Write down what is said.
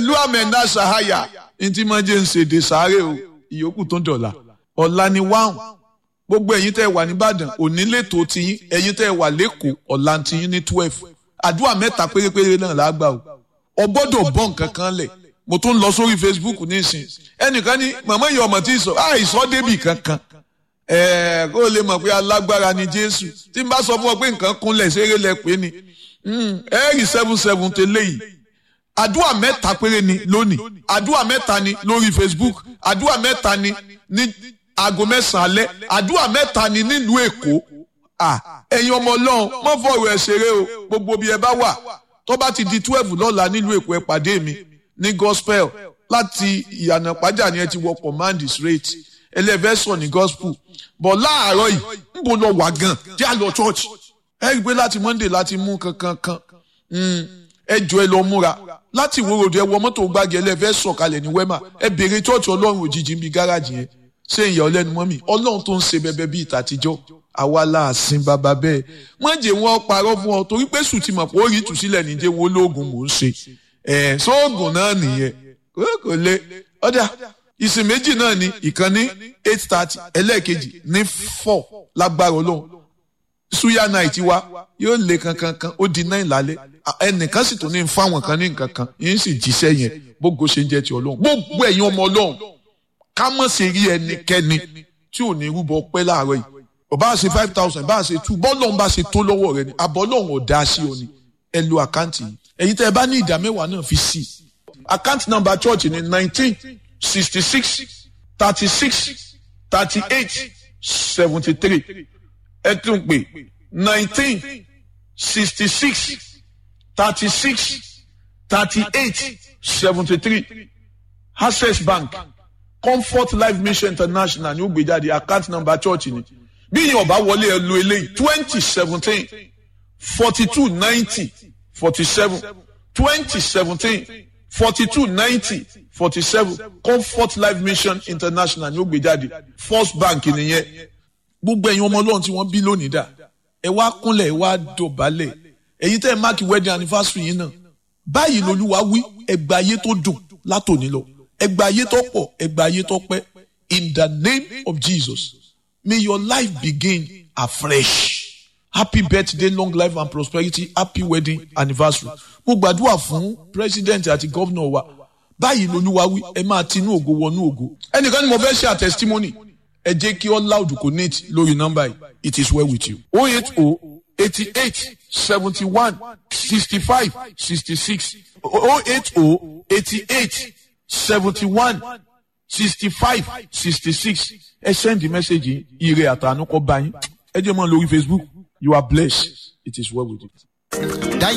pẹ̀lú àmẹ́ńdá sahaya ntí máa jẹ́ ń ṣèdè sáré o ìyókù tó ń dọ̀la ọ̀la ni wáhùn gbogbo ẹ̀yin tẹ́ ẹ wà nìbàdàn òní lẹ́tọ̀ọ́ tiyín ẹ̀yin tẹ́ ẹ wà lẹ́kọ̀ọ́ ọ̀la tiyín ní twelve àdúrà mẹ́ta pérépéré náà lágbà o ọ gbọ́dọ̀ bọ́ nǹkan kan lẹ̀ mo tún lọ sórí facebook nísìn ẹnìkan ní màmá ìyá ọmọ tí ì sọ àìsọ débì kankan ẹ̀ẹ́ kó o lè mọ̀ pé alágbára ni jésù tí n bá sọ fún ọ pé nǹkan kúnlẹ̀ ṣeré lẹ pé ni ẹ̀ẹ́rì seven seven tẹ́lẹ̀ yìí àdúrà mẹ́ta péré ni lónìí àdúrà mẹ́ta ni lórí facebook àdúrà mẹ́ta ni ní aago mẹ́sàn-án alẹ́ àdúrà mẹ́ta ni nílùú èkó ẹ̀yin ọmọ ọlọ́run mọ́ fọ̀rọ̀ ẹ̀ ṣeré o gbogbo bí ẹ bá wà tó bá ti di twelve lọ́la nílùú èkó ẹ pàdé mi ní gospel láti ìyànà pàjá ni ẹ ti wọ command straight ẹlẹ́fẹ́ sọ ní gospel bọ̀ láàárọ̀ yìí ń bọ̀ lọ wà gan jẹ́ àlọ́ church ẹ rí i pé láti monday láti mú kankan kan ẹ jọ ẹ lọ múra láti ìwé ròdù ẹ wọ mọ́tò gbági ẹlẹ́fẹ́ sọ̀kalẹ̀ ní wema ẹ béèrè church ọlọ́run òjijì ń bi gáràjì yẹn ṣé ìyá ọlẹ́nu mọ́ mi ọlọ́run tó ń ṣe bẹbẹ bíi ìtàtijọ́ àwa láàsìn bàbá bẹ́ẹ̀ wọ́n jẹ́ wọn parọ́ fún ọ torí pé sùn ti mọ̀ pé ó rí ìtúsílẹ̀ níjẹ́ wo lóògùn mò ń ṣe ẹ̀ sóògùn náà nìyẹn kò lè ọ̀dà ìsìn méjì náà ni ìkan ní eight thirty ẹlẹ́ẹ̀kejì ní four lágbára ọlọ́run suya night wa yóò lé kankankan ó di nine lálẹ́ ẹnìkan sì tún ní fáwọn kan ní nǹkan kan yín sì jíṣẹ́ yẹn bógo ṣe ń jẹ́ ti ọlọ́run gbogbo ẹ̀yin ọmọ ọlọ́run ká mọ̀ sí rí ẹnikẹ́ni tí ò ní rúbọ pẹ́ láàárọ̀ yìí ọba ṣe five thousand bá ṣe two bọ́ọ̀lù bá ṣe tó lọ́wọ́ rẹ ni àbọ̀ ọlọ́run ò dá sí ọ ni ẹ lo àkáǹtì yìí ẹ̀yin tẹ́ ẹ bá ní ìdá mẹ́wàá náà fi sí i àkáǹtì nọ́mbà church ni nineteen sixty six thirty six thirty eight seventy three ẹ tún pè nineteen sixty six thirty six thirty eight seventy three access bank comfort life mission international ní ó gbé jáde account number church ni bí yìí ọba wọlé ẹ lo eléyìí twenty seventeen forty two ninety forty seven twenty seventeen forty two ninety forty seven comfort life mission international ní ó gbé jáde first bank nìyẹn gbogbo ẹ̀yin ọmọ ọlọ́run tí wọ́n bí lónìí dà ẹ wá kúnlẹ̀ ẹ wá dọ̀bálẹ̀ ẹ̀yin tẹ́ ẹ máàkì wedding anniversary yìí náà báyìí lolúwa wí ẹgbà ayé tó dùn látòní lọ ẹgbà ayé tó pọ̀ ẹgbà ayé tó pẹ́ in the name of Jesus may your life begin afresh happy birthday long life and prosperity happy wedding anniversary mo gbàdúrà fún president àti governor wa báyìí lolúwa wí ẹ máa tinú ògo wọnú ògo ẹnìkan ni mo fẹ́ ṣe a testimony ẹ jẹ́ kí all loud connect lórí nọ́mbà yìí it is well with you oh eight oh eighty eight seventy one sixty five sixty six oh eight oh eighty eight seventy one sixty five sixty six ẹ send the message ire àtànú kọ bá yín ẹ jẹ́ mọ́ lórí Facebook you are blessed it is well with you.